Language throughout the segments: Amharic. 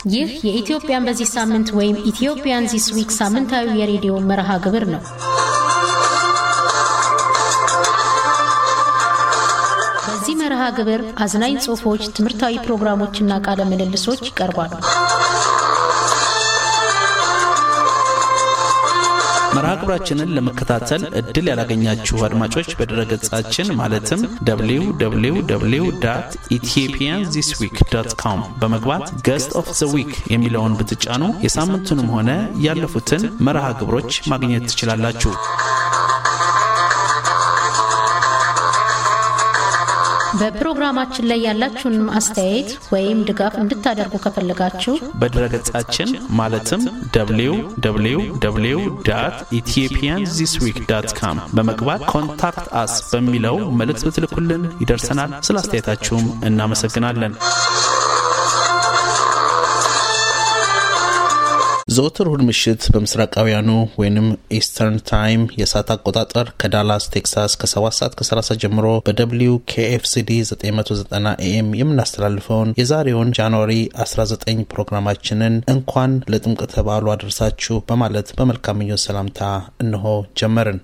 ይህ የኢትዮጵያን በዚህ ሳምንት ወይም ኢትዮጵያን ዚስ ዊክ ሳምንታዊ የሬዲዮ መርሃ ግብር ነው። በዚህ መርሃ ግብር አዝናኝ ጽሑፎች፣ ትምህርታዊ ፕሮግራሞችና ቃለ ምልልሶች ይቀርባሉ። መርሃ ግብራችንን ለመከታተል እድል ያላገኛችሁ አድማጮች በድረገጻችን ማለትም www ኢትዮጵያን ዚስ ዊክ ዶት ኮም በመግባት ገስት ኦፍ ዘ ዊክ የሚለውን ብትጫኑ የሳምንቱንም ሆነ ያለፉትን መርሃ ግብሮች ማግኘት ትችላላችሁ። በፕሮግራማችን ላይ ያላችሁን አስተያየት ወይም ድጋፍ እንድታደርጉ ከፈለጋችሁ በድረገጻችን ማለትም www ኢትዮጵያን ዚስ ዊክ ዳት ካም በመግባት ኮንታክት አስ በሚለው መልእክት ብትልኩልን ይደርሰናል። ስለ አስተያየታችሁም እናመሰግናለን። ዘወትር እሁድ ምሽት በምስራቃውያኑ ወይም ኢስተርን ታይም የሰዓት አቆጣጠር ከዳላስ ቴክሳስ ከ7 ሰዓት ከ30 ጀምሮ በደብሊው ኬኤፍሲዲ 990 ኤኤም የምናስተላልፈውን የዛሬውን ጃንዋሪ 19 ፕሮግራማችንን እንኳን ለጥምቀተ በዓሉ አደረሳችሁ በማለት በመልካም ምኞት ሰላምታ እንሆ ጀመርን።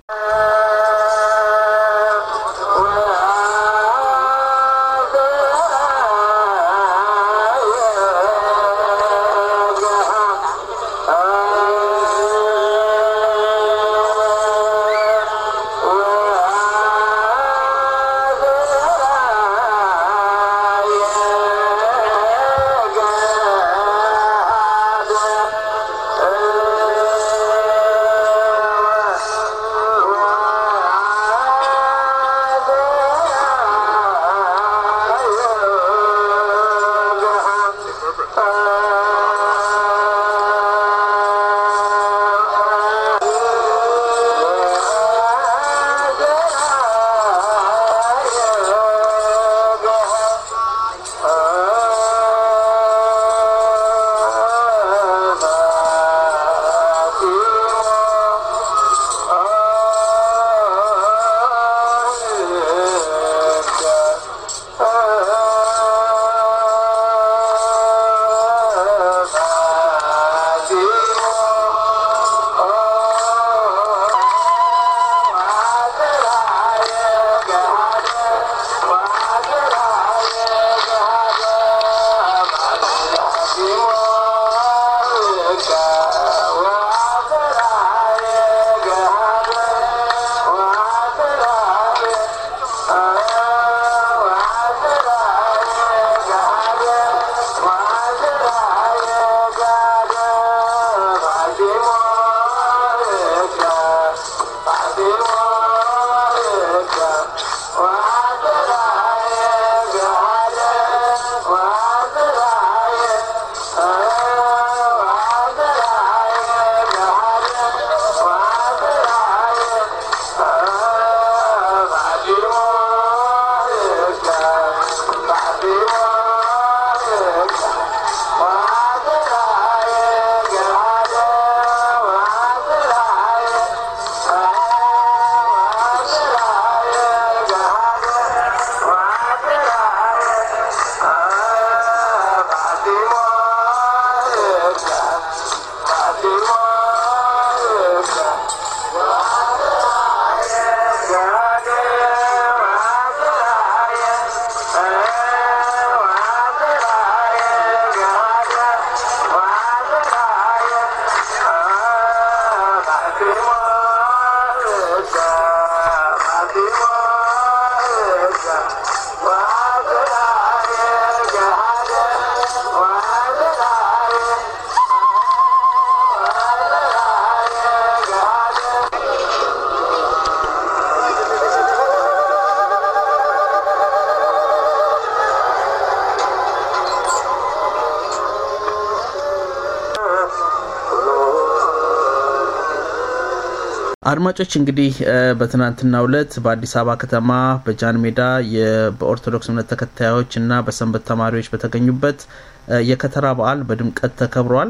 አድማጮች እንግዲህ በትናንትናው ዕለት በአዲስ አበባ ከተማ በጃን ሜዳ በኦርቶዶክስ እምነት ተከታዮች እና በሰንበት ተማሪዎች በተገኙበት የከተራ በዓል በድምቀት ተከብሯል።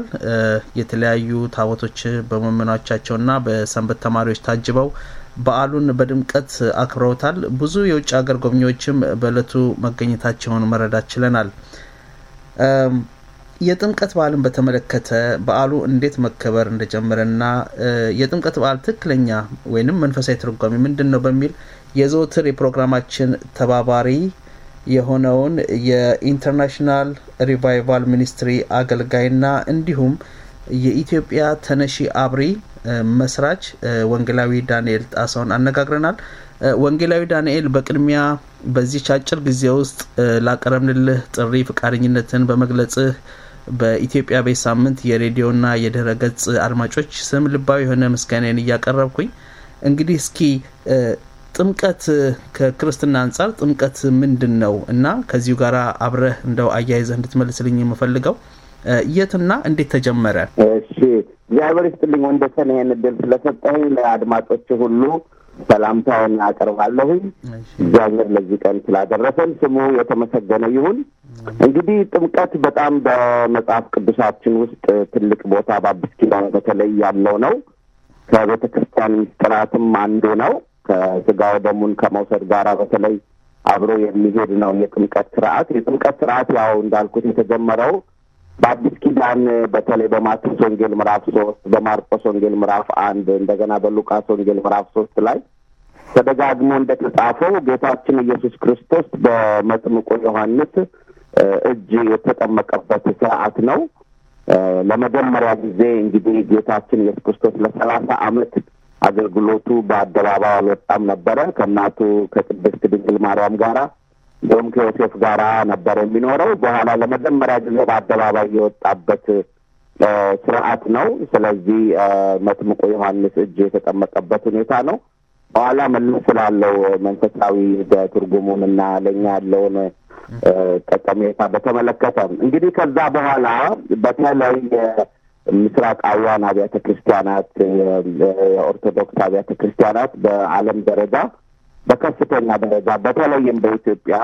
የተለያዩ ታቦቶች በመመናቻቸውና በሰንበት ተማሪዎች ታጅበው በዓሉን በድምቀት አክብረውታል። ብዙ የውጭ ሀገር ጎብኚዎችም በእለቱ መገኘታቸውን መረዳት ችለናል። የጥምቀት በዓልን በተመለከተ በዓሉ እንዴት መከበር እንደጀመረና የጥምቀት በዓል ትክክለኛ ወይንም መንፈሳዊ ትርጓሜ ምንድን ነው በሚል የዘወትር የፕሮግራማችን ተባባሪ የሆነውን የኢንተርናሽናል ሪቫይቫል ሚኒስትሪ አገልጋይና እንዲሁም የኢትዮጵያ ተነሺ አብሪ መስራች ወንጌላዊ ዳንኤል ጣሰውን አነጋግረናል። ወንጌላዊ ዳንኤል በቅድሚያ በዚች አጭር ጊዜ ውስጥ ላቀረብንልህ ጥሪ ፈቃደኝነትን በመግለጽህ በኢትዮጵያ ቤት ሳምንት የሬዲዮና የድህረ ገጽ አድማጮች ስም ልባዊ የሆነ ምስጋናን እያቀረብኩኝ እንግዲህ እስኪ ጥምቀት ከክርስትና አንጻር ጥምቀት ምንድን ነው እና ከዚሁ ጋር አብረህ እንደው አያይዘህ እንድትመልስልኝ የምፈልገው የትና እንዴት ተጀመረ? እሺ፣ እግዚአብሔር ይስጥልኝ ወንደሰን፣ ይህን እድል ስለሰጠኝ ለአድማጮች ሁሉ ሰላምታውን አቀርባለሁኝ። እግዚአብሔር ለዚህ ቀን ስላደረሰን ስሙ የተመሰገነ ይሁን። እንግዲህ ጥምቀት በጣም በመጽሐፍ ቅዱሳችን ውስጥ ትልቅ ቦታ በአዲስ ኪዳን በተለይ ያለው ነው። ከቤተ ክርስቲያን ምስጢራትም አንዱ ነው። ከስጋው ደሙን ከመውሰድ ጋር በተለይ አብሮ የሚሄድ ነው የጥምቀት ስርዓት። የጥምቀት ስርዓት ያው እንዳልኩት የተጀመረው በአዲስ ኪዳን በተለይ በማቴዎስ ወንጌል ምዕራፍ ሶስት በማርቆስ ወንጌል ምዕራፍ አንድ እንደገና በሉቃስ ወንጌል ምዕራፍ ሶስት ላይ ተደጋግሞ እንደተጻፈው ጌታችን ኢየሱስ ክርስቶስ በመጥምቁ ዮሐንስ እጅ የተጠመቀበት ስርዓት ነው። ለመጀመሪያ ጊዜ እንግዲህ ጌታችን ኢየሱስ ክርስቶስ ለሰላሳ ዓመት አገልግሎቱ በአደባባይ አልወጣም ነበረ። ከእናቱ ከቅድስት ድንግል ማርያም ጋራ እንዲሁም ከዮሴፍ ጋራ ነበር የሚኖረው። በኋላ ለመጀመሪያ ጊዜ በአደባባይ የወጣበት ስርዓት ነው። ስለዚህ መጥምቁ ዮሐንስ እጅ የተጠመቀበት ሁኔታ ነው። በኋላ መለስ ስላለው መንፈሳዊ ትርጉሙን እና ለእኛ ያለውን ጠቀሜታ በተመለከተ እንግዲህ ከዛ በኋላ በተለይ ምስራቃውያን አብያተ ክርስቲያናት የኦርቶዶክስ አብያተ ክርስቲያናት በዓለም ደረጃ በከፍተኛ ደረጃ በተለይም በኢትዮጵያ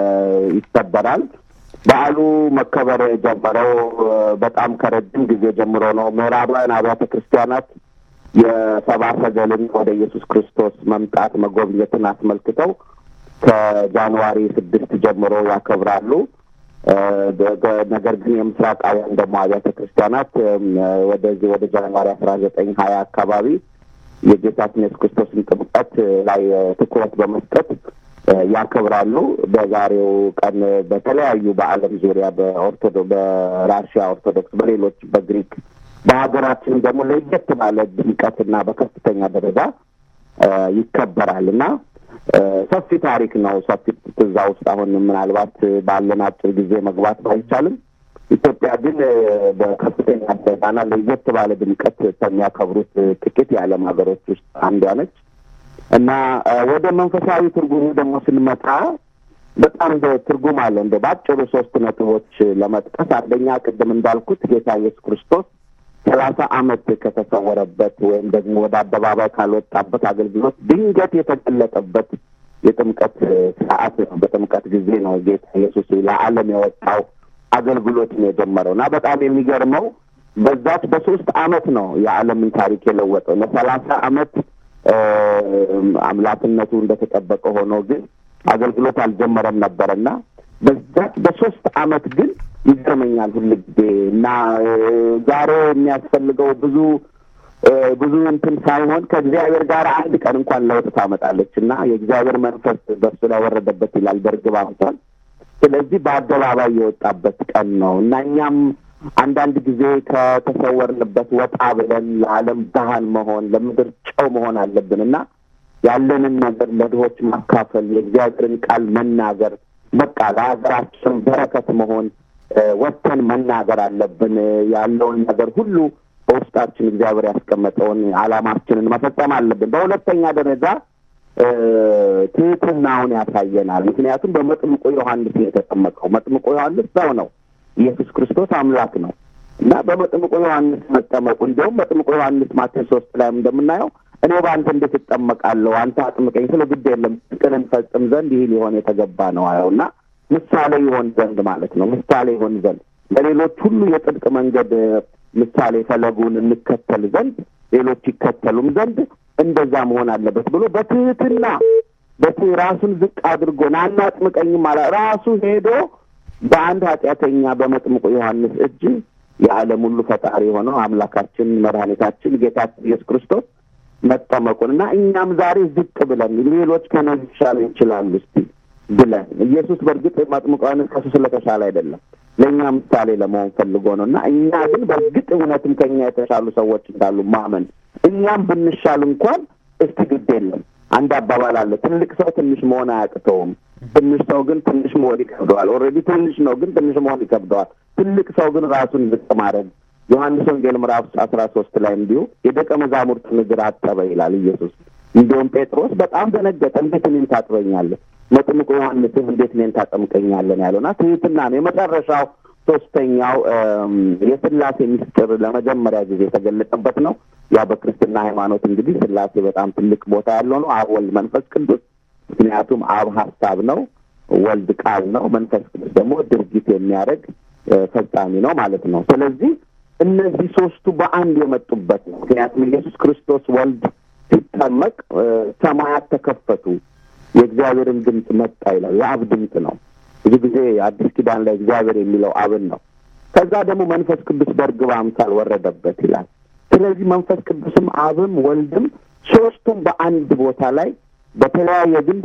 ይከበራል። በዓሉ መከበር የጀመረው በጣም ከረጅም ጊዜ ጀምሮ ነው። ምዕራባውያን አብያተ ክርስቲያናት የሰብአ ሰገልን ወደ ኢየሱስ ክርስቶስ መምጣት መጎብኘትን አስመልክተው ከጃንዋሪ ስድስት ጀምሮ ያከብራሉ። ነገር ግን የምስራቃውያን ደግሞ አብያተ ክርስቲያናት ወደዚህ ወደ ጃንዋሪ አስራ ዘጠኝ ሀያ አካባቢ የጌታችን ኢየሱስ ክርስቶስን ጥምቀት ላይ ትኩረት በመስጠት ያከብራሉ። በዛሬው ቀን በተለያዩ በዓለም ዙሪያ በኦርቶዶ በራሽያ ኦርቶዶክስ፣ በሌሎች በግሪክ በሀገራችን ደግሞ ለየት ባለ ድምቀትና በከፍተኛ ደረጃ ይከበራል እና ሰፊ ታሪክ ነው። ሰፊ እዛ ውስጥ አሁን ምናልባት ባለን አጭር ጊዜ መግባት ባይቻልም ኢትዮጵያ ግን በከፍተኛ ደረጃና ለየት ባለ ድምቀት ከሚያከብሩት ጥቂት የዓለም ሀገሮች ውስጥ አንዷ ነች እና ወደ መንፈሳዊ ትርጉሙ ደግሞ ስንመጣ በጣም ትርጉም አለ። እንደ በአጭሩ ሶስት ነጥቦች ለመጥቀስ አንደኛ ቅድም እንዳልኩት ጌታ ኢየሱስ ክርስቶስ ሰላሳ ዓመት ከተሰወረበት ወይም ደግሞ ወደ አደባባይ ካልወጣበት አገልግሎት ድንገት የተገለጠበት የጥምቀት ሰዓት ነው። በጥምቀት ጊዜ ነው ጌታ ኢየሱስ ለዓለም የወጣው አገልግሎትን የጀመረው እና በጣም የሚገርመው በዛች በሶስት ዓመት ነው የዓለምን ታሪክ የለወጠው። ለሰላሳ ዓመት አምላክነቱ እንደተጠበቀ ሆኖ ግን አገልግሎት አልጀመረም ነበረና በዛች በሶስት ዓመት ግን ይገርመኛል ሁል ጊዜ እና ዛሬ የሚያስፈልገው ብዙ ብዙ እንትን ሳይሆን ከእግዚአብሔር ጋር አንድ ቀን እንኳን ለውጥ ታመጣለች እና የእግዚአብሔር መንፈስ በሱ ላይ ወረደበት ይላል በርግብ አምሳል። ስለዚህ በአደባባይ የወጣበት ቀን ነው እና እኛም አንዳንድ ጊዜ ከተሰወርንበት ወጣ ብለን ለዓለም ብርሃን መሆን ለምድር ጨው መሆን አለብን እና ያለንን ነገር ለድሆች ማካፈል፣ የእግዚአብሔርን ቃል መናገር፣ በቃ ለሀገራችን በረከት መሆን ወጥተን መናገር አለብን። ያለውን ነገር ሁሉ በውስጣችን እግዚአብሔር ያስቀመጠውን ዓላማችንን መፈጸም አለብን። በሁለተኛ ደረጃ ትህትናውን ያሳየናል። ምክንያቱም በመጥምቁ ዮሐንስ ነው የተጠመቀው። መጥምቁ ዮሐንስ ሰው ነው፣ ኢየሱስ ክርስቶስ አምላክ ነው እና በመጥምቁ ዮሐንስ መጠመቁ እንዲሁም መጥምቁ ዮሐንስ ማቴዎስ ሶስት ላይም እንደምናየው እኔ በአንተ እንዴት እጠመቃለሁ? አንተ አጥምቀኝ ስለ ግድ የለም ፍቅርን እንፈጽም ዘንድ ይህ ሊሆን የተገባ ነው አየው እና ምሳሌ ይሆን ዘንድ ማለት ነው። ምሳሌ ይሆን ዘንድ ለሌሎች ሁሉ የጽድቅ መንገድ ምሳሌ ፈለጉን እንከተል ዘንድ ሌሎች ይከተሉም ዘንድ እንደዛ መሆን አለበት ብሎ በትህትና በትህ ራሱን ዝቅ አድርጎ ናና አጥምቀኝም አላ ራሱ ሄዶ በአንድ ኃጢአተኛ በመጥምቁ ዮሐንስ እጅ የዓለም ሁሉ ፈጣሪ የሆነው አምላካችን መድኃኒታችን ጌታችን ኢየሱስ ክርስቶስ መጠመቁን እና እኛም ዛሬ ዝቅ ብለን ሌሎች ከነዚህ ሊሻሉ ይችላሉ እስቲ ብለን ኢየሱስ በእርግጥ መጥምቁ ዮሐንስ ከሱ ስለተሻለ አይደለም ለእኛ ምሳሌ ለመሆን ፈልጎ ነው እና እኛ ግን በእርግጥ እውነትም ከኛ የተሻሉ ሰዎች እንዳሉ ማመን እኛም ብንሻል እንኳን እስቲ ግድ የለም አንድ አባባል አለ ትልቅ ሰው ትንሽ መሆን አያቅተውም ትንሽ ሰው ግን ትንሽ መሆን ይከብደዋል ኦልሬዲ ትንሽ ነው ግን ትንሽ መሆን ይከብደዋል ትልቅ ሰው ግን ራሱን ዝቅ ማድረግ ዮሐንስ ወንጌል ምዕራፍ አስራ ሶስት ላይ እንዲሁ የደቀ መዛሙርቱን እግር አጠበ ይላል ኢየሱስ እንዲሁም ጴጥሮስ በጣም ደነገጠ እንዴት እኔን ታጥበኛለህ መጥምቁ ዮሐንስም እንዴት እኔን ታጠምቀኛለን ያለውና ትህትና ነው የመጨረሻው ሶስተኛው የስላሴ ምስጢር ለመጀመሪያ ጊዜ የተገለጠበት ነው ያ በክርስትና ሃይማኖት እንግዲህ ስላሴ በጣም ትልቅ ቦታ ያለው ነው አብ ወልድ መንፈስ ቅዱስ ምክንያቱም አብ ሀሳብ ነው ወልድ ቃል ነው መንፈስ ቅዱስ ደግሞ ድርጊት የሚያደርግ ፈጻሚ ነው ማለት ነው ስለዚህ እነዚህ ሶስቱ በአንድ የመጡበት ነው ምክንያቱም ኢየሱስ ክርስቶስ ወልድ ሲጠመቅ ሰማያት ተከፈቱ የእግዚአብሔርን ድምፅ መጣ ይላል የአብ ድምፅ ነው ብዙ ጊዜ አዲስ ኪዳን ላይ እግዚአብሔር የሚለው አብን ነው ከዛ ደግሞ መንፈስ ቅዱስ በእርግብ አምሳል ወረደበት ይላል ስለዚህ መንፈስ ቅዱስም አብም ወልድም ሶስቱም በአንድ ቦታ ላይ በተለያየ ግን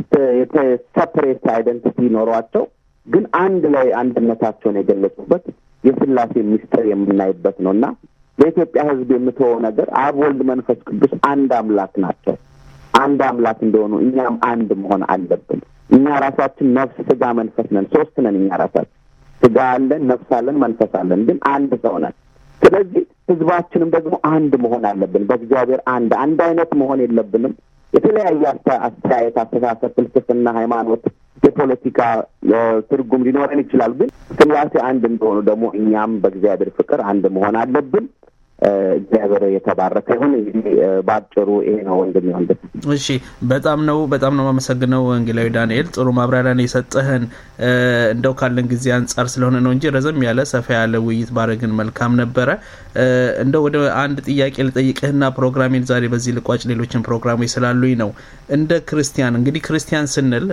ሰፐሬት አይደንቲቲ ይኖሯቸው ግን አንድ ላይ አንድነታቸውን የገለጹበት የስላሴ ሚስጥር የምናይበት ነው እና በኢትዮጵያ ሕዝብ የምትወው ነገር አብ ወልድ መንፈስ ቅዱስ አንድ አምላክ ናቸው። አንድ አምላክ እንደሆኑ እኛም አንድ መሆን አለብን። እኛ ራሳችን ነፍስ፣ ስጋ፣ መንፈስ ነን። ሶስት ነን። እኛ ራሳችን ስጋ አለን፣ ነፍስ አለን፣ መንፈስ አለን፣ ግን አንድ ሰው ነን። ስለዚህ ህዝባችንም ደግሞ አንድ መሆን አለብን። በእግዚአብሔር አንድ አንድ አይነት መሆን የለብንም። የተለያየ አስተያየት፣ አስተሳሰብ፣ ፍልስፍና፣ ሃይማኖት፣ የፖለቲካ ትርጉም ሊኖረን ይችላል። ግን ስላሴ አንድ እንደሆኑ ደግሞ እኛም በእግዚአብሔር ፍቅር አንድ መሆን አለብን። እግዚአብሔር የተባረከ ይሁን። እንግዲህ በአጭሩ ይሄ ነው ወንድም ወንድ። እሺ፣ በጣም ነው በጣም ነው የማመሰግነው ወንጌላዊ ዳንኤል፣ ጥሩ ማብራሪያን የሰጠህን እንደው ካለን ጊዜ አንጻር ስለሆነ ነው እንጂ ረዘም ያለ ሰፋ ያለ ውይይት ባረግን መልካም ነበረ። እንደው ወደ አንድ ጥያቄ ልጠይቅህና ፕሮግራሜን ዛሬ በዚህ ልቋጭ፣ ሌሎችን ፕሮግራሞች ስላሉኝ ነው። እንደ ክርስቲያን እንግዲህ ክርስቲያን ስንል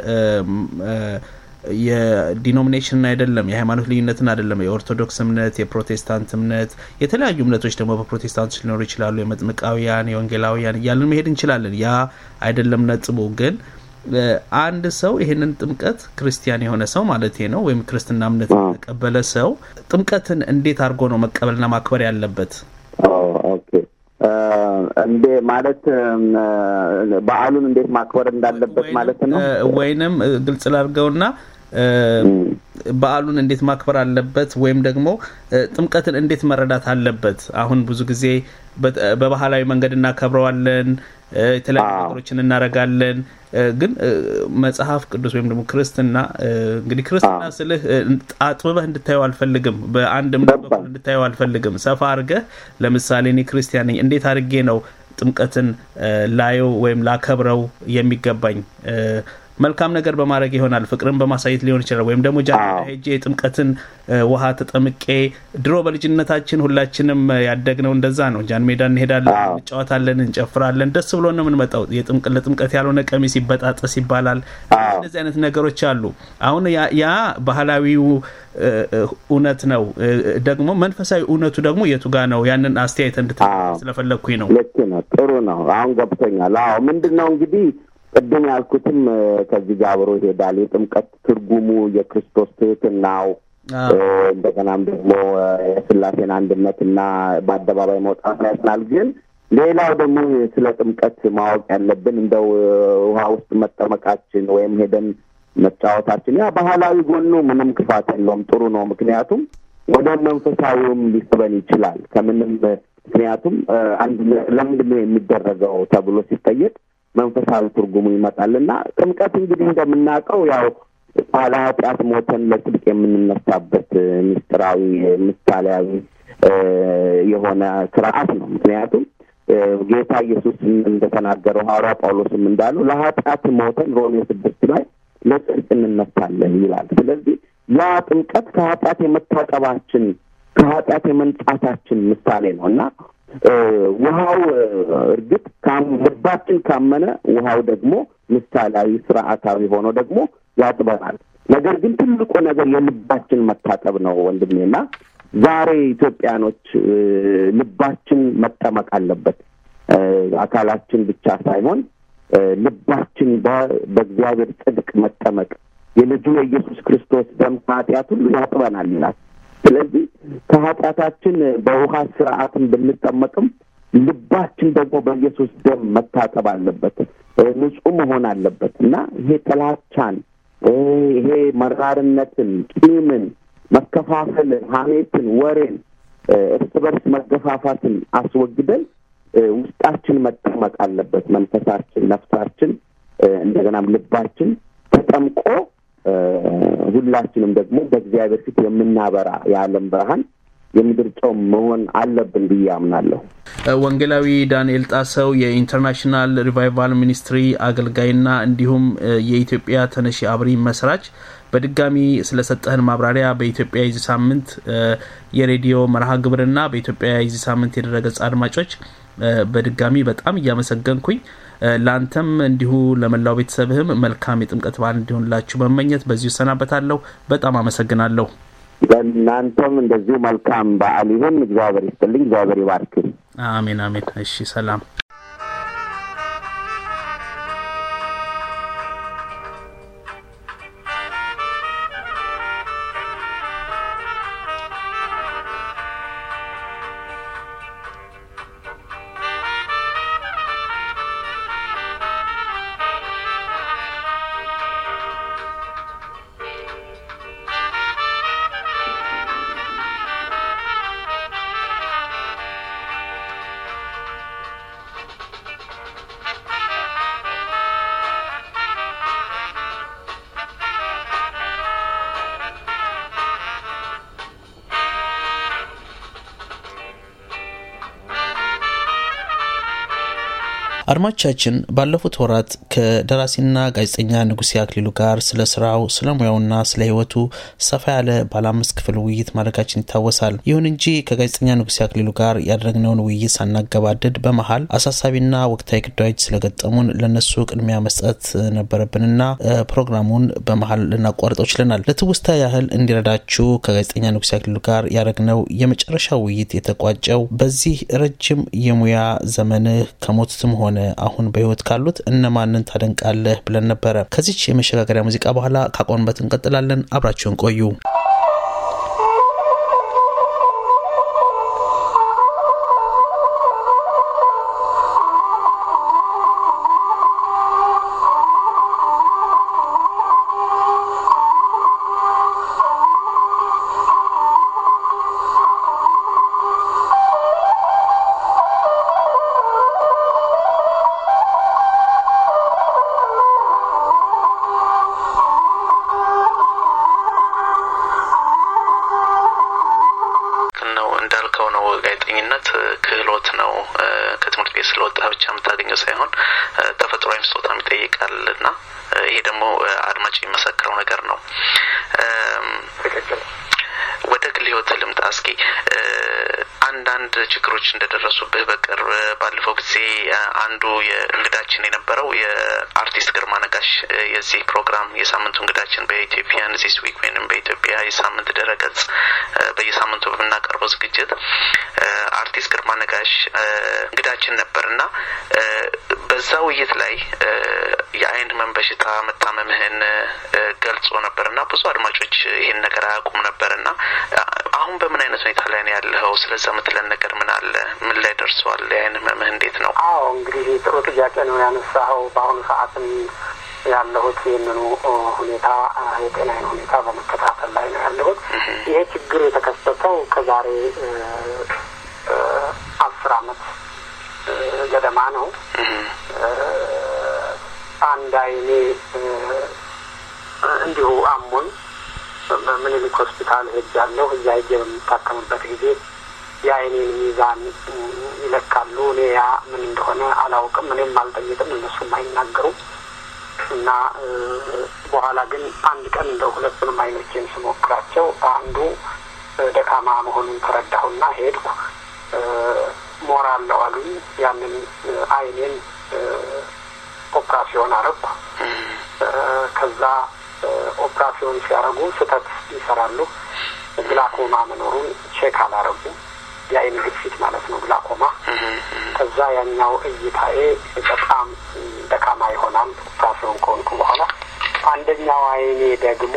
የዲኖሚኔሽን አይደለም፣ የሃይማኖት ልዩነትን አይደለም። የኦርቶዶክስ እምነት፣ የፕሮቴስታንት እምነት፣ የተለያዩ እምነቶች ደግሞ በፕሮቴስታንቶች ሊኖሩ ይችላሉ። የመጥምቃውያን፣ የወንጌላውያን እያልን መሄድ እንችላለን። ያ አይደለም ነጥቡ። ግን አንድ ሰው ይህንን ጥምቀት ክርስቲያን የሆነ ሰው ማለት ነው ወይም ክርስትና እምነት የተቀበለ ሰው ጥምቀትን እንዴት አድርጎ ነው መቀበልና ማክበር ያለበት? ኦኬ እንዴ ማለት በዓሉን እንዴት ማክበር እንዳለበት ማለት ነው። ወይንም ግልጽ ላድርገውና በዓሉን እንዴት ማክበር አለበት ወይም ደግሞ ጥምቀትን እንዴት መረዳት አለበት። አሁን ብዙ ጊዜ በባህላዊ መንገድ እናከብረዋለን፣ የተለያዩ ነገሮችን እናረጋለን። ግን መጽሐፍ ቅዱስ ወይም ደግሞ ክርስትና እንግዲህ ክርስትና ስልህ አጥብበህ እንድታየው አልፈልግም። በአንድ እምነት በኩል እንድታየው አልፈልግም። ሰፋ አድርገህ ለምሳሌ እኔ ክርስቲያን ነኝ፣ እንዴት አድርጌ ነው ጥምቀትን ላየው ወይም ላከብረው የሚገባኝ? መልካም ነገር በማድረግ ይሆናል። ፍቅርን በማሳየት ሊሆን ይችላል። ወይም ደግሞ ጃንሜዳ ሄጄ የጥምቀትን ውሃ ተጠምቄ ድሮ በልጅነታችን ሁላችንም ያደግነው እንደዛ ነው። ጃንሜዳ እንሄዳለን፣ እንጫወታለን፣ እንጨፍራለን። ደስ ብሎ ነው የምንመጣው። ለጥምቀት ያልሆነ ቀሚስ ይበጣጠስ ይባላል። እንደዚህ አይነት ነገሮች አሉ። አሁን ያ ባህላዊው እውነት ነው። ደግሞ መንፈሳዊ እውነቱ ደግሞ የቱ ጋ ነው? ያንን አስተያየት እንድት ስለፈለግኩኝ ነው። ልክ ነው። ጥሩ ነው። አሁን ገብቶኛል። አዎ ምንድን ነው እንግዲህ ቅድም ያልኩትም ከዚህ ጋር አብሮ ይሄዳል። የጥምቀት ትርጉሙ የክርስቶስ ትህትናው፣ እንደገናም ደግሞ የስላሴን አንድነትና በአደባባይ መውጣት ያስናል። ግን ሌላው ደግሞ ስለ ጥምቀት ማወቅ ያለብን እንደው ውሃ ውስጥ መጠመቃችን ወይም ሄደን መጫወታችን ያ ባህላዊ ጎኑ ምንም ክፋት የለውም፣ ጥሩ ነው። ምክንያቱም ወደ መንፈሳዊውም ሊስበን ይችላል። ከምንም ምክንያቱም አንድ ለምንድን ነው የሚደረገው ተብሎ ሲጠየቅ መንፈሳዊ ትርጉሙ ይመጣል እና ጥምቀት እንግዲህ እንደምናውቀው ያው ባለ ኃጢአት ሞተን ለጽድቅ የምንነሳበት ምስጢራዊ ምሳሌያዊ የሆነ ስርዓት ነው። ምክንያቱም ጌታ ኢየሱስ እንደተናገረው ሐዋርያ ጳውሎስም እንዳለው ለኃጢአት ሞተን ሮሜ ስድስት ላይ ለጽድቅ እንነሳለን ይላል። ስለዚህ ያ ጥምቀት ከኃጢአት የመታቀባችን ከኃጢአት የመንጻታችን ምሳሌ ነው እና ውሃው እርግጥ ልባችን ካመነ ውሃው ደግሞ ምሳሌያዊ ስርዓታዊ ሆኖ ደግሞ ያጥበናል። ነገር ግን ትልቁ ነገር የልባችን መታጠብ ነው ወንድሜና ዛሬ ኢትዮጵያኖች ልባችን መጠመቅ አለበት። አካላችን ብቻ ሳይሆን ልባችን በእግዚአብሔር ጽድቅ መጠመቅ የልጁ የኢየሱስ ክርስቶስ ደም ከኃጢአት ሁሉ ያጥበናል ይላል። ስለዚህ ከኃጢአታችን በውሃ ስርዓትን ብንጠመቅም ልባችን ደግሞ በኢየሱስ ደም መታጠብ አለበት፣ ንጹህ መሆን አለበት እና ይሄ ጥላቻን፣ ይሄ መራርነትን፣ ቂምን፣ መከፋፈልን፣ ሐሜትን፣ ወሬን፣ እርስ በርስ መገፋፋትን አስወግደን ውስጣችን መጠመቅ አለበት። መንፈሳችን፣ ነፍሳችን፣ እንደገናም ልባችን ተጠምቆ ሁላችንም ደግሞ በእግዚአብሔር ፊት የምናበራ የዓለም ብርሃን የምድር ጨው መሆን አለብን ብዬ አምናለሁ። ወንጌላዊ ዳንኤል ጣሰው የኢንተርናሽናል ሪቫይቫል ሚኒስትሪ አገልጋይና እንዲሁም የኢትዮጵያ ተነሺ አብሪ መስራች በድጋሚ ስለሰጠህን ማብራሪያ በኢትዮጵያ የዚህ ሳምንት የሬዲዮ መርሃ ግብርና በኢትዮጵያ የዚህ ሳምንት የድረገጽ አድማጮች በድጋሚ በጣም እያመሰገንኩኝ ለአንተም እንዲሁ ለመላው ቤተሰብህም መልካም የጥምቀት በዓል እንዲሆንላችሁ መመኘት በዚሁ እሰናበታለሁ። በጣም አመሰግናለሁ። ለእናንተም እንደዚሁ መልካም በዓል ይሁን። እግዚአብሔር ይስጥልኝ። እግዚአብሔር ይባርክ። አሜን አሜን። እሺ ሰላም። አድማጮቻችን ባለፉት ወራት ከደራሲና ጋዜጠኛ ንጉሴ አክሊሉ ጋር ስለ ስራው፣ ስለ ሙያውና ስለ ሕይወቱ ሰፋ ያለ ባለ አምስት ክፍል ውይይት ማድረጋችን ይታወሳል። ይሁን እንጂ ከጋዜጠኛ ንጉሴ አክሊሉ ጋር ያደረግነውን ውይይት ሳናገባድድ በመሀል አሳሳቢና ወቅታዊ ጉዳዮች ስለገጠሙን ለነሱ ቅድሚያ መስጠት ነበረብንና ፕሮግራሙን በመሀል ልናቋርጠው ችለናል። ለትውስታ ያህል እንዲረዳችሁ ከጋዜጠኛ ንጉሴ አክሊሉ ጋር ያደረግነው የመጨረሻ ውይይት የተቋጨው በዚህ ረጅም የሙያ ዘመንህ ከሞቱትም ሆነ አሁን በህይወት ካሉት እነማንን ታደንቃለህ ብለን ነበረ። ከዚች የመሸጋገሪያ ሙዚቃ በኋላ ካቆንበት እንቀጥላለን። አብራችሁን ቆዩ። ክህሎት ነው። ከትምህርት ቤት ስለወጣ ብቻ የምታገኘው ሳይሆን ተፈጥሯዊም ስጦታም ይጠይቃል እና ይሄ ደግሞ አድማጭ የሚመሰክረው ነገር ነው። ወደ ግል ህይወት ልምጣ እስኪ። አንዳንድ ችግሮች እንደደረሱብህ በቅርብ ባለፈው ጊዜ አንዱ የእንግዳችን የነበረው የአርቲስት ግርማ ነጋሽ የዚህ ፕሮግራም የሳምንቱ እንግዳችን በኢትዮጵያን ዚስ ዊክ ወይም በኢትዮጵያ የሳምንት ድረገጽ በየሳምንቱ በምናቀርበው ዝግጅት አርቲስት ግርማ ነጋሽ እንግዳችን ነበር እና በዛ ውይይት ላይ የአይን ህመም በሽታ መታመምህን ገልጾ ነበር እና ብዙ አድማጮች ይሄን ነገር አያውቁም ነበር እና አሁን በምን አይነት ሁኔታ ላይ ነው ያለኸው? ስለዛ የምትለን ነገር ምን አለ? ምን ላይ ደርሰዋል? የአይን ህመምህ እንዴት ነው? አዎ እንግዲህ ጥሩ ጥያቄ ነው ያነሳኸው። በአሁኑ ሰዓትም ያለሁት ይህንኑ ሁኔታ የጤናዬን ሁኔታ በመከታተል ላይ ነው ያለሁት። ይሄ ችግር የተከሰተው ከዛሬ አስር አመት ገደማ ነው። አንድ አይኔ እንዲሁ አሞኝ ምኒልክ ሆስፒታል ሄጃለሁ። እዛ ሄጄ በምታከምበት ጊዜ የአይኔን ሚዛን ይለካሉ። እኔ ያ ምን እንደሆነ አላውቅም፣ እኔም አልጠይቅም፣ እነሱም አይናገሩም። እና በኋላ ግን አንድ ቀን እንደ ሁለቱንም አይኖቼን ስሞክራቸው አንዱ ደካማ መሆኑን ተረዳሁና ሄድኩ። ሞራ አለው አሉኝ። ያንን አይኔን ኦፕራሲዮን አረግኩ። ከዛ ኦፕራሲዮን ሲያደርጉ ስህተት ይሰራሉ። ግላኮማ መኖሩን ቼክ አላረጉ። የአይን ግፊት ማለት ነው ግላኮማ። ከዛ ያኛው እይታዬ በጣም ደካማ ይሆናል ኦፕራሲዮን ከሆንኩ በኋላ። አንደኛው አይኔ ደግሞ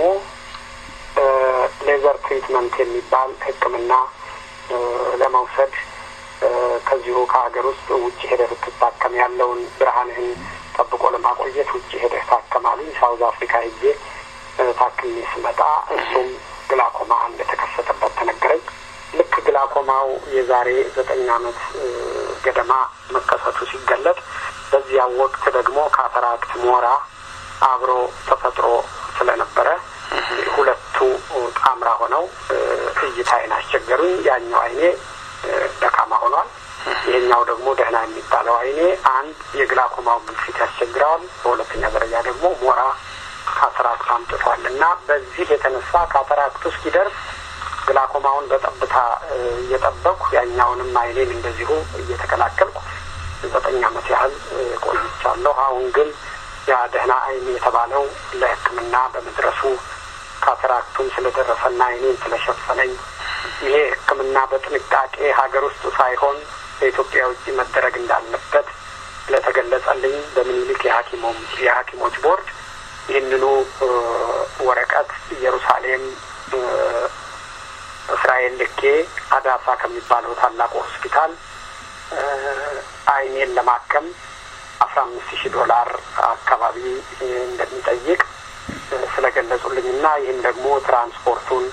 ሌዘር ትሪትመንት የሚባል ሕክምና ለመውሰድ ከዚሁ ከሀገር ውስጥ ውጭ ሄደህ ብትታከም ያለውን ብርሃንህን ጠብቆ ለማቆየት ውጭ ሄደህ ታከማሉኝ። ሳውዝ አፍሪካ ሄጄ ታክሜ ስመጣ እሱም ግላኮማ እንደተከሰተበት ተነገረኝ። ልክ ግላኮማው የዛሬ ዘጠኝ ዓመት ገደማ መከሰቱ ሲገለጥ በዚያ ወቅት ደግሞ ካተራክት ሞራ አብሮ ተፈጥሮ ስለነበረ ሁለቱ ጣምራ ሆነው እይታዬን አስቸገሩኝ። ያኛው አይኔ ደካማ ሆኗል። ይሄኛው ደግሞ ደህና የሚባለው አይኔ አንድ የግላኮማው ግፊት ያስቸግረዋል፣ በሁለተኛ ደረጃ ደግሞ ሞራ ካተራክት አምጥቷል እና በዚህ የተነሳ ካተራክቱ እስኪደርስ ግላኮማውን በጠብታ እየጠበቅኩ ያኛውንም አይኔን እንደዚሁ እየተከላከልኩ ዘጠኝ ዓመት ያህል ቆይቻለሁ። አሁን ግን ያ ደህና አይን የተባለው ለሕክምና በመድረሱ ካተራክቱም ስለደረሰና አይኔን ስለሸፈነኝ ይሄ ሕክምና በጥንቃቄ ሀገር ውስጥ ሳይሆን በኢትዮጵያ ውጭ መደረግ እንዳለበት ስለተገለጸልኝ በምኒልክ የሐኪሞም የሐኪሞች ቦርድ ይህንኑ ወረቀት ኢየሩሳሌም እስራኤል ልኬ አዳሳ ከሚባለው ታላቁ ሆስፒታል አይኔን ለማከም አስራ አምስት ሺህ ዶላር አካባቢ እንደሚጠይቅ ስለገለጹልኝ እና ይህም ደግሞ ትራንስፖርቱን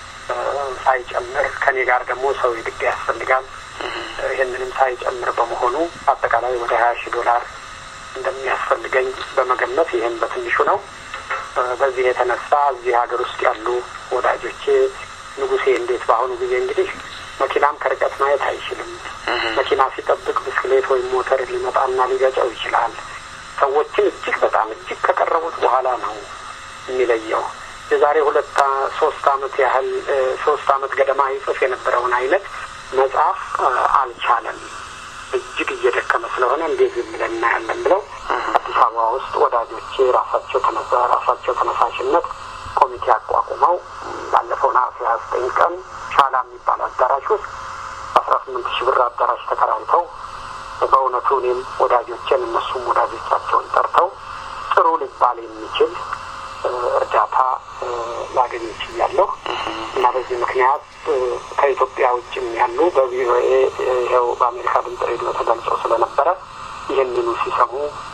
ሳይጨምር ከኔ ጋር ደግሞ ሰው የግድ ያስፈልጋል። ይህንንም ሳይጨምር በመሆኑ አጠቃላይ ወደ ሀያ ሺህ ዶላር እንደሚያስፈልገኝ በመገመት ይህም በትንሹ ነው። በዚህ የተነሳ እዚህ ሀገር ውስጥ ያሉ ወዳጆቼ ንጉሴ እንዴት በአሁኑ ጊዜ እንግዲህ መኪናም ከርቀት ማየት አይችልም። መኪና ሲጠብቅ ብስክሌት ወይም ሞተር ሊመጣና ሊገጨው ይችላል። ሰዎችን እጅግ በጣም እጅግ ከቀረቡት በኋላ ነው የሚለየው። የዛሬ ሁለት ሶስት አመት ያህል ሶስት አመት ገደማ ይጽፍ የነበረውን አይነት መጽሐፍ አልቻለም። እጅግ እየደከመ ስለሆነ እንዴት ዝም ብለን እናያለን ብለው አዲስ አበባ ውስጥ ወዳጆቼ ራሳቸው ተነሳ ራሳቸው ተነሳሽነት ኮሚቴ አቋቁመው ባለፈው ነሐሴ ሀያ ዘጠኝ ቀን ሻላ የሚባል አዳራሽ ውስጥ አስራ ስምንት ሺህ ብር አዳራሽ ተከራይተው በእውነቱ እኔም ወዳጆቼን እነሱም ወዳጆቻቸውን ጠርተው ጥሩ ሊባል የሚችል እርዳታ ላገኝ ችያለሁ እና በዚህ ምክንያት ከኢትዮጵያ ውጭም ያሉ በቪኦኤ ይኸው በአሜሪካ ድምጽ ሬዲዮ ተገልጾ ስለነበረ ይህንኑ ሲሰሙ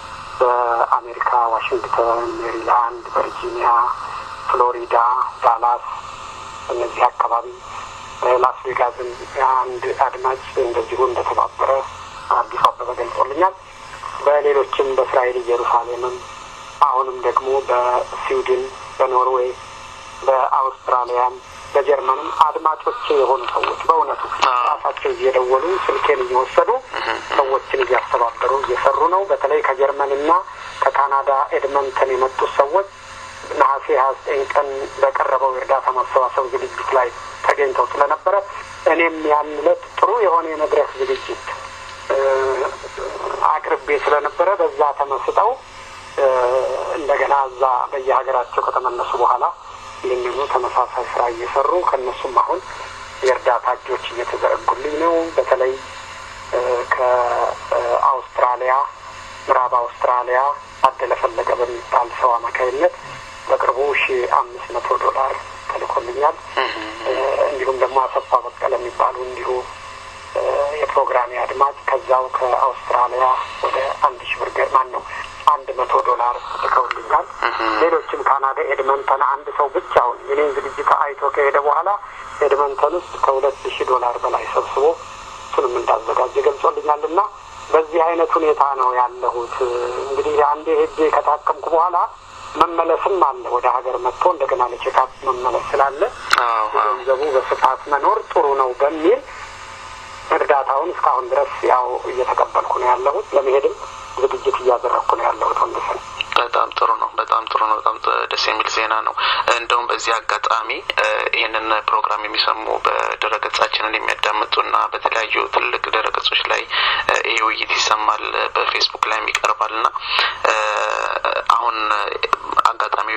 በአሜሪካ ዋሽንግተን፣ ሜሪላንድ፣ ቨርጂኒያ፣ ፍሎሪዳ፣ ዳላስ እነዚህ አካባቢ ላስ ቬጋስን አንድ አድማጭ እንደዚሁ እንደተባበረ አዲሱ አበበ ገልጾልኛል። በሌሎችም በእስራኤል ኢየሩሳሌምም አሁንም ደግሞ በስዊድን፣ በኖርዌይ፣ በአውስትራሊያም በጀርመንም አድማጮቼ የሆኑ ሰዎች በእውነቱ ራሳቸው እየደወሉ ስልኬን እየወሰዱ ሰዎችን እያስተባበሩ እየሰሩ ነው። በተለይ ከጀርመንና ከካናዳ ኤድመንተን የመጡት ሰዎች ነሐሴ ሀያ ዘጠኝ ቀን በቀረበው የእርዳታ ማሰባሰብ ዝግጅት ላይ ተገኝተው ስለነበረ እኔም ያን ዕለት ጥሩ የሆነ የመድረክ ዝግጅት አቅርቤ ስለነበረ በዛ ተመስጠው እንደገና እዛ በየሀገራቸው ከተመለሱ በኋላ ይህንኑ ተመሳሳይ ስራ እየሰሩ ከእነሱም አሁን የእርዳታ እጆች እየተዘረጉልኝ ነው። በተለይ ከአውስትራሊያ ምዕራብ አውስትራሊያ አደለ ፈለገ በሚባል ሰው አማካይነት በቅርቡ ሺ አምስት መቶ ዶላር ተልኮልኛል። እንዲሁም ደግሞ አሰፋ በቀለ የሚባሉ እንዲሁ የፕሮግራሜ አድማጭ ከዛው ከአውስትራሊያ ወደ አንድ ሺ ብር ገርማን ነው አንድ መቶ ዶላር ልከውልኛል። ሌሎችም ካናዳ ኤድመንተን አንድ ሰው ብቻውን የኔን ዝግጅት አይቶ ከሄደ በኋላ ኤድመንተን ውስጥ ከሁለት ሺህ ዶላር በላይ ሰብስቦ እሱንም እንዳዘጋጀ ገልጾልኛል። እና በዚህ አይነት ሁኔታ ነው ያለሁት። እንግዲህ አንዴ ሄጄ ከታከምኩ በኋላ መመለስም አለ ወደ ሀገር መጥቶ እንደገና ለቼካፕ መመለስ ስላለ ገንዘቡ በስፋት መኖር ጥሩ ነው በሚል እርዳታውን እስካሁን ድረስ ያው እየተቀበልኩ ነው ያለሁት። ለመሄድም ዝግጅት እያደረግኩ ነው ያለሁት። ወንድስን በጣም ጥሩ ነው። በጣም ጥሩ ነው። በጣም ደስ የሚል ዜና ነው። እንደውም በዚህ አጋጣሚ ይህንን ፕሮግራም የሚሰሙ በድረገጻችንን የሚያዳምጡና በተለያዩ ትልቅ ድረገጾች ላይ ይህ ውይይት ይሰማል፣ በፌስቡክ ላይም ይቀርባል እና አሁን አጋጣሚው የሌላ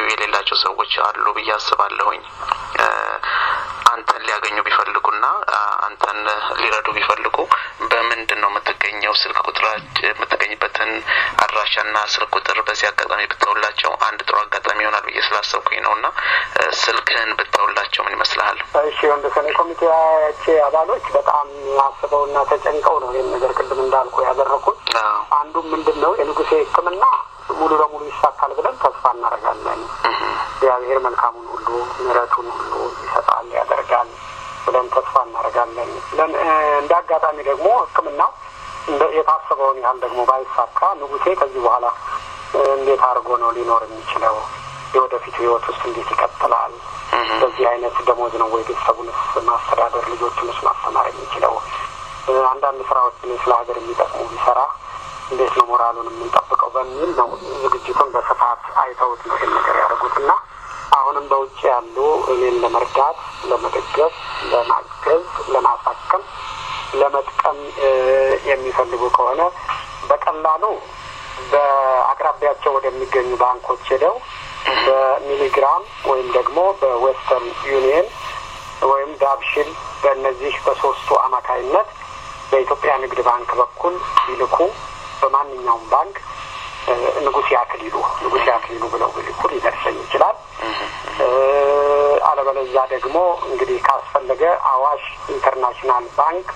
የምታውቃቸው ሰዎች አሉ ብዬ አስባለሁኝ። አንተን ሊያገኙ ቢፈልጉና አንተን ሊረዱ ቢፈልጉ በምንድን ነው የምትገኘው? ስልክ ቁጥር የምትገኝበትን አድራሻና ስልክ ቁጥር በዚህ አጋጣሚ ብተውላቸው አንድ ጥሩ አጋጣሚ ይሆናል ብዬ ስላሰብኩኝ ነው እና ስልክህን ብተውላቸው ምን ይመስልሃል? እሺ ወንደሰን የኮሚቴያቼ አባሎች በጣም አስበውና ተጨንቀው ነው ይህን ነገር ቅድም እንዳልኩ ያደረኩት። አንዱም ምንድን ነው የንጉሴ ሕክምና ሙሉ ለሙሉ ይሳካል ብለን ተስፋ እናደርጋለን። እግዚአብሔር መልካሙን ሁሉ ምሕረቱን ሁሉ ይሰጣል ያደርጋል ብለን ተስፋ እናደርጋለን። እንደ አጋጣሚ ደግሞ ሕክምናው የታሰበውን ያህል ደግሞ ባይሳካ ንጉሴ ከዚህ በኋላ እንዴት አድርጎ ነው ሊኖር የሚችለው? የወደፊቱ ህይወት ውስጥ እንዴት ይቀጥላል? በዚህ አይነት ደሞዝ ነው ወይ ቤተሰቡንስ ማስተዳደር ልጆቹንስ ማስተማር የሚችለው? አንዳንድ ስራዎችን ስለ ሀገር የሚጠቅሙ ቢሰራ እንዴት ነው ሞራሉን የምንጠብቀው በሚል ነው ዝግጅቱን በስፋት አይተውት ነው ይህን ነገር ያደረጉት እና አሁንም በውጭ ያሉ እኔን ለመርዳት፣ ለመደገፍ፣ ለማገዝ፣ ለማሳከም፣ ለመጥቀም የሚፈልጉ ከሆነ በቀላሉ በአቅራቢያቸው ወደሚገኙ ባንኮች ሄደው በሚሊግራም ወይም ደግሞ በዌስተርን ዩኒየን ወይም ዳብሽል በእነዚህ በሶስቱ አማካይነት በኢትዮጵያ ንግድ ባንክ በኩል ቢልኩ በማንኛውም ባንክ ንጉሴ አክሊሉ ንጉሴ አክሊሉ ብለው ቢልኩ ሊደርሰኝ ይችላል። አለበለዚያ ደግሞ እንግዲህ ካስፈለገ አዋሽ ኢንተርናሽናል ባንክ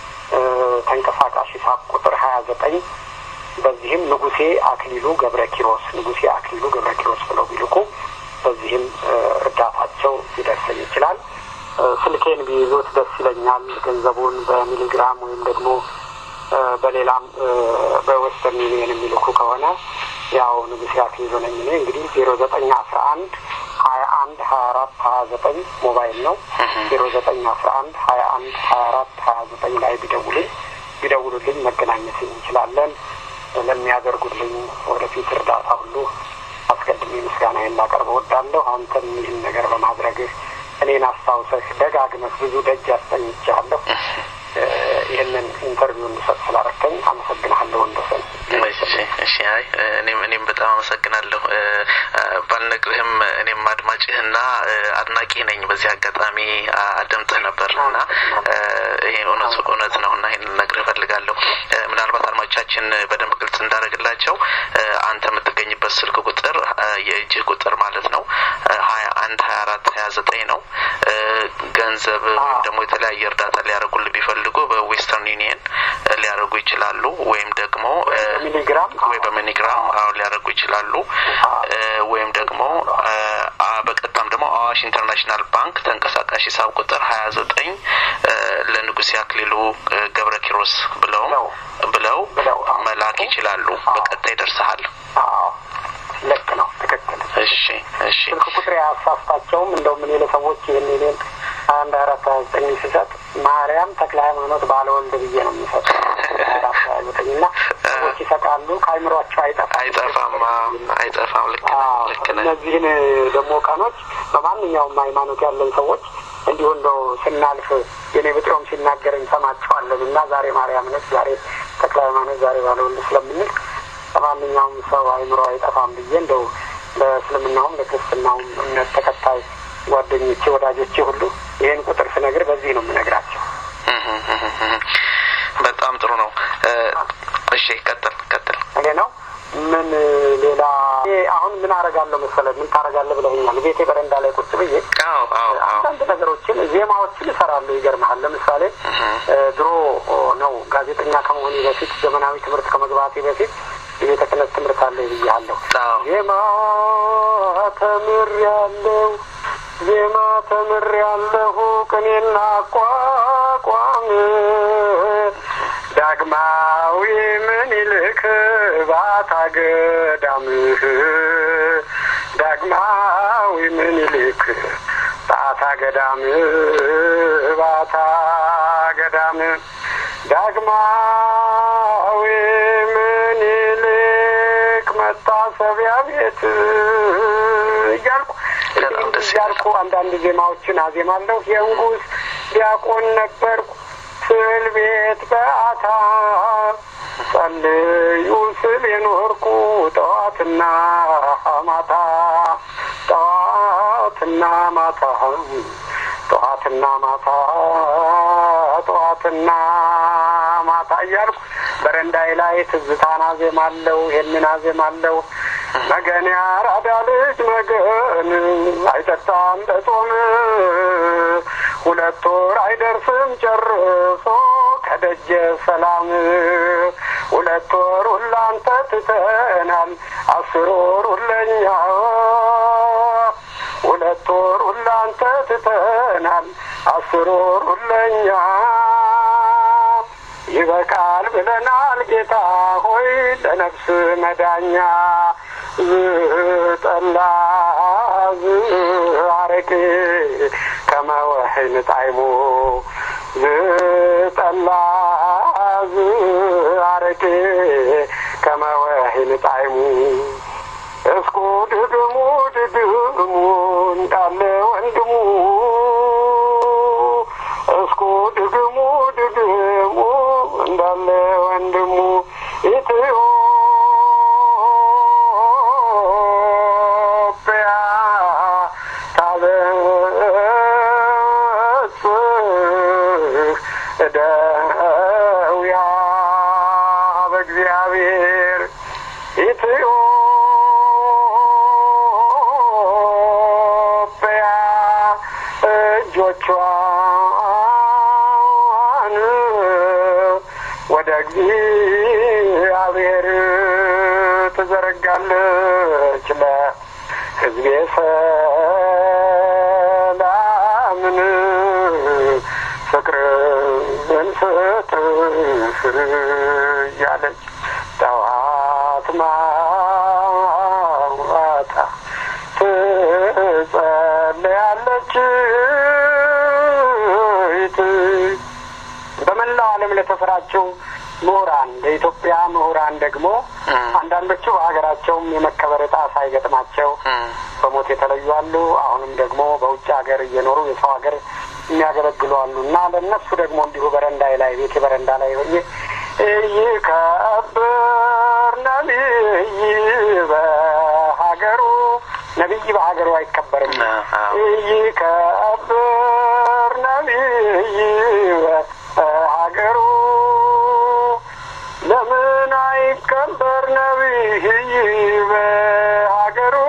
ተንቀሳቃሽ ሂሳብ ቁጥር ሀያ ዘጠኝ በዚህም ንጉሴ አክሊሉ ገብረ ኪሮስ ንጉሴ አክሊሉ ገብረ ኪሮስ ብለው ቢልኩ በዚህም እርዳታቸው ሊደርሰኝ ይችላል። ስልኬን ቢይዙት ደስ ይለኛል። ገንዘቡን በሚሊግራም ወይም ደግሞ በሌላም በዌስተርን ዩኒየን የሚልኩ ከሆነ ያው ንጉሴ አክሊሉ ነኝ እኔ እንግዲህ ዜሮ ዘጠኝ አስራ አንድ ሀያ አንድ ሀያ አራት ሀያ ዘጠኝ ሞባይል ነው። ዜሮ ዘጠኝ አስራ አንድ ሀያ አንድ ሀያ አራት ሀያ ዘጠኝ ላይ ቢደውልኝ ቢደውሉልኝ መገናኘት እንችላለን። ለሚያደርጉልኝ ወደፊት እርዳታ ሁሉ አስቀድሜ ምስጋናዬን ላቀርብ እወዳለሁ። አንተም ይህን ነገር በማድረግህ እኔን አስታውሰህ ደጋግመህ ብዙ ደጅ አስጠኝቻለሁ። ይህንን ኢንተርቪው እንድሰጥ ስላረከኝ አመሰግናለሁ ወንደሰን። እሺ፣ አይ እኔም እኔም በጣም አመሰግናለሁ። ባልነግርህም እኔም አድማጭህና አድናቂ ነኝ። በዚህ አጋጣሚ አደምጥህ ነበር እና ይሄ እውነቱ እውነት ነው እና ይህን ነግርህ እፈልጋለሁ። ምናልባት አድማጮቻችን በደንብ ግልጽ እንዳደረግላቸው አንተ የምትገኝበት ስልክ ቁጥር የእጅህ ቁጥር ማለት ነው ሀያ አንድ ሀያ አራት ሀያ ዘጠኝ ነው። ገንዘብ ወይም ደግሞ የተለያየ እርዳታ ሊያደርጉልህ ቢፈልጉ በዌስተርን ዩኒየን ሊያደርጉ ይችላሉ ወይም ደግሞ ሚሊግራም ወይ በሚኒግራም አሁን ሊያደርጉ ይችላሉ ወይም ደግሞ በቀጥታም ደግሞ አዋሽ ኢንተርናሽናል ባንክ ተንቀሳቃሽ ሂሳብ ቁጥር ሀያ ዘጠኝ ለንጉሴ አክሊሉ ገብረ ኪሮስ ብለው ብለው መላክ ይችላሉ። በቀጥታ ይደርስሃል። ልክ ነው። ትክክል። እሺ፣ እሺ። ስልክ ቁጥር ያሳስታቸውም እንደውም እኔ ለሰዎች ይህን ኔን አንድ አራት ሀያ ዘጠኝ ሲሰጥ ማርያም ተክለ ሃይማኖት ባለወልድ ብዬ ነው የሚሰጠው አራት ሀያ ዘጠኝ እና ሰዎች ይሰጣሉ። ከአይምሯቸው አይጠፋም አይጠፋም አይጠፋም። ልክ ነህ፣ ልክ ነህ። እነዚህን ደግሞ ቀኖች በማንኛውም ሃይማኖት ያለን ሰዎች እንዲሁ እንደው ስናልፍ የኔ ብጤውም ሲናገር እንሰማቸዋለን እና ዛሬ ማርያም ነች፣ ዛሬ ተክለ ሃይማኖት፣ ዛሬ ባለወልድ ስለምንል ከማንኛውም ሰው አይምሮ አይጠፋም ብዬ እንደው ለእስልምናውም ለክርስትናውም እምነት ተከታይ ጓደኞቼ፣ ወዳጆቼ ሁሉ ይህን ቁጥር ስነግር በዚህ ነው የምነግራቸው። በጣም ጥሩ ነው። እሺ፣ ቀጥል ቀጥል። እኔ ነው ምን ሌላ አሁን ምን አረጋለሁ መሰለህ? ምን ታረጋለህ ብለኸኛል። ቤቴ በረንዳ ላይ ቁጭ ብዬ አዎ አዎ አዎ አንዳንድ ነገሮችን ዜማዎችን እሰራለሁ። ይገርመሃል። ለምሳሌ ድሮ ነው ጋዜጠኛ ከመሆኔ በፊት ዘመናዊ ትምህርት ከመግባቴ በፊት የቤተ ክህነት ትምህርት አለ ብያለሁ። አዎ ዜማ ተምሬያለሁ፣ ዜማ ተምሬያለሁ፣ ቅኔና አቋቋም ዳግማዊ ምኒልክ ባታ ገዳምህ ዳግማዊ ምኒልክ ባታ ገዳም ባታ ገዳም ዳግማዊ ምኒልክ መታሰቢያ ቤት እያልኩ በጣም ደስ ይላል። እያልኩ አንዳንድ ዜማዎችን አዜማለሁ። የንጉሥ ዲያቆን ነበርኩ ስዕል ቤት በአታ ጸልዩ ስል የኖርኩ ጠዋትና ማታ ጠዋት ጠዋትና ማታ ጠዋትና ማታ ጠዋትና ማታ እያልኩ በረንዳይ ላይ ትዝታን አዜማለሁ። ይህንን አዜማለሁ። መገን ያራዳ ልጅ መገን አይጠጣም በጾም ሁለት ወር አይደርስም ጨርሶ ከደጀ ሰላም ሁለት ወር ሁላንተ ትተናል አስር ወር ሁለኛ ሁለት ወር ሁላንተ ትተናል አስር ወር ሁለኛ ይበቃል ብለናል ጌታ ሆይ ለነፍስ መዳኛ ዝጠላ ዝአረቄ ከመወሕን ጣዕሙ ዝጠላ ዝአረቄ ከመወሕን ጣዕሙ እስኩ ድግሙ ድግሙ እንዳለ ወንድሙ እስኩ ድግሙ ድግሙ እንዳለ ወንድሙ ኢትዮጵያ ታበጽሕ እደዊያ በእግዚአብሔር ኢትዮጵያ እጆቿን ወደ እግዚአብሔር ትዘረጋለች ለሕዝቤ ሰላምን ፍቅርን ስጥ እያለች ጠዋት ማታ ትጸለያለች። በመላው ዓለም ለተሰራቸው ምሁራን ለኢትዮጵያ ምሁራን ደግሞ አንዳንዶቹ በሀገራቸውም የመከበር እጣ ሳይገጥማቸው በሞት የተለዩ አሉ። አሁንም ደግሞ በውጭ ሀገር እየኖሩ የሰው ሀገር የሚያገለግሉ አሉ እና ለእነሱ ደግሞ እንዲሁ በረንዳይ ላይ ቤቴ በረንዳ ላይ ሆኜ ይከብር ነቢይ በሀገሩ ነቢይ በሀገሩ አይከበርም። ይከብር ነቢይ በሀገሩ ለምን አይከበር ነቢይ በሀገሩ?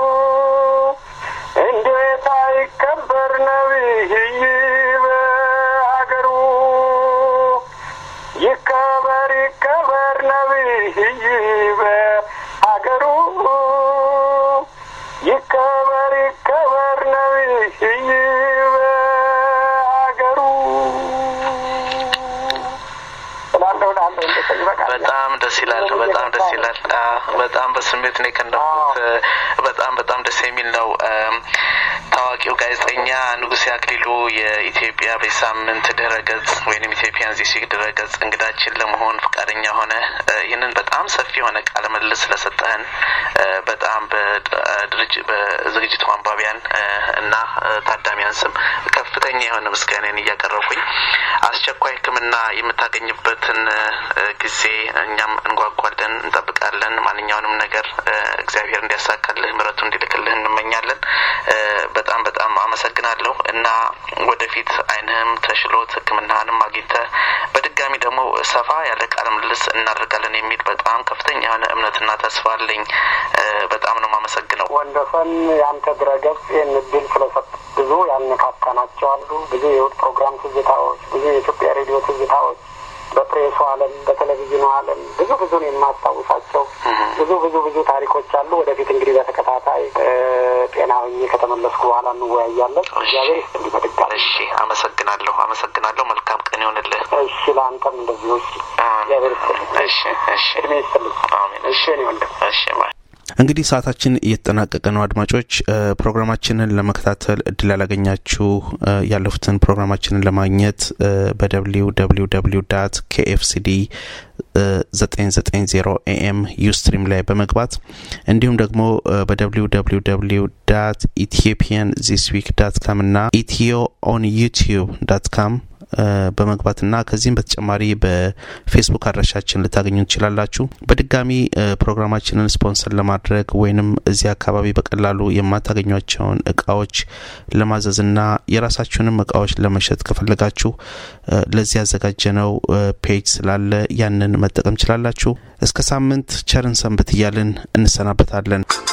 እንዴት አይከበር ነቢይ በሀገሩ? ይከበር ይከበር ነቢይ በሀገሩ ይከበር ይከበር ነቢይ በሀገሩ እላለሁ እላለሁ እንደሰኝ ይበቃል። በጣም ደስ ይላል። በጣም ደስ ይላል። በጣም በስሜት ነው የቀነቡት። በጣም በጣም ደስ የሚል ነው። ታዋቂው ጋዜጠኛ ንጉሴ አክሊሉ የኢትዮጵያ በሳምንት ድረ ገጽ ወይም ኢትዮጵያን ዚስ ዊክ ድረ ገጽ እንግዳችን ለመሆን ፈቃደኛ ሆነ ይህንን በጣም ሰፊ የሆነ ቃለ ምልልስ ስለሰጠህን በጣም በድርጅ በዝግጅቱ አንባቢያን እና ታዳሚያን ስም ከፍተኛ የሆነ ምስጋናን እያቀረብኩኝ አስቸኳይ ሕክምና የምታገኝበትን ጊዜ እኛም እንጓጓለን፣ እንጠብቃለን። ማንኛውንም ነገር እግዚአብሔር እንዲያሳካልህ ምሕረቱ እንዲልክልህ እንመኛለን። በጣም በጣም አመሰግናለሁ እና ወደፊት ዓይንህም ተሽሎት ሕክምናህንም አግኝተህ በድጋሚ ደግሞ ሰፋ ያለ ቃለ ምልልስ እናደርጋለን የሚል በጣም ከፍተኛ የሆነ እምነትና ተስፋ አለኝ። በጣም ነው የማመሰግነው። ወንደሰን የአንተ ድረገጽ ይህን እድል ስለሰጥ ብዙ ያነካካናቸው አሉ። ብዙ የውድ ፕሮግራም ትዝታዎች፣ ብዙ የኢትዮጵያ ሬዲዮ ትዝታዎች በፕሬሱ ዓለም በቴሌቪዥኑ ዓለም ብዙ ብዙን የማስታውሳቸው ብዙ ብዙ ብዙ ታሪኮች አሉ። ወደፊት እንግዲህ በተከታታይ ጤና ሆኜ ከተመለስኩ በኋላ እንወያያለን። እግዚአብሔር ይስጥልኝ በድጋሚ። እሺ፣ አመሰግናለሁ፣ አመሰግናለሁ። መልካም ቀን ይሆንልህ። እሺ፣ ለአንተም እንደዚሁ። እሺ፣ እግዚአብሔር ይስጥልኝ። እሺ፣ እሺ፣ እድሜ ይስጥልኝ። አሜን። እሺ፣ እኔ ወንድም እሺ፣ ባይ እንግዲህ ሰዓታችን እየተጠናቀቀ ነው። አድማጮች ፕሮግራማችንን ለመከታተል እድል ያላገኛችሁ ያለፉትን ፕሮግራማችንን ለማግኘት በደብሊው ደብሊው ደብሊው ዳት ኬኤፍሲዲ 990 ኤኤም ዩስትሪም ላይ በመግባት እንዲሁም ደግሞ በደብሊው ደብሊው ደብሊው ዳት ኢትዮጵያን ዚስ ዊክ ዳት ካም እና ኢትዮ ኦን ዩቲዩብ ዳት ካም በመግባትና ከዚህም በተጨማሪ በፌስቡክ አድራሻችን ልታገኙ ትችላላችሁ። በድጋሚ ፕሮግራማችንን ስፖንሰር ለማድረግ ወይንም እዚህ አካባቢ በቀላሉ የማታገኟቸውን እቃዎች ለማዘዝና የራሳችሁንም እቃዎች ለመሸጥ ከፈለጋችሁ ለዚህ ያዘጋጀነው ፔጅ ስላለ ያንን መጠቀም ችላላችሁ። እስከ ሳምንት ቸርን ሰንብት እያልን እንሰናበታለን።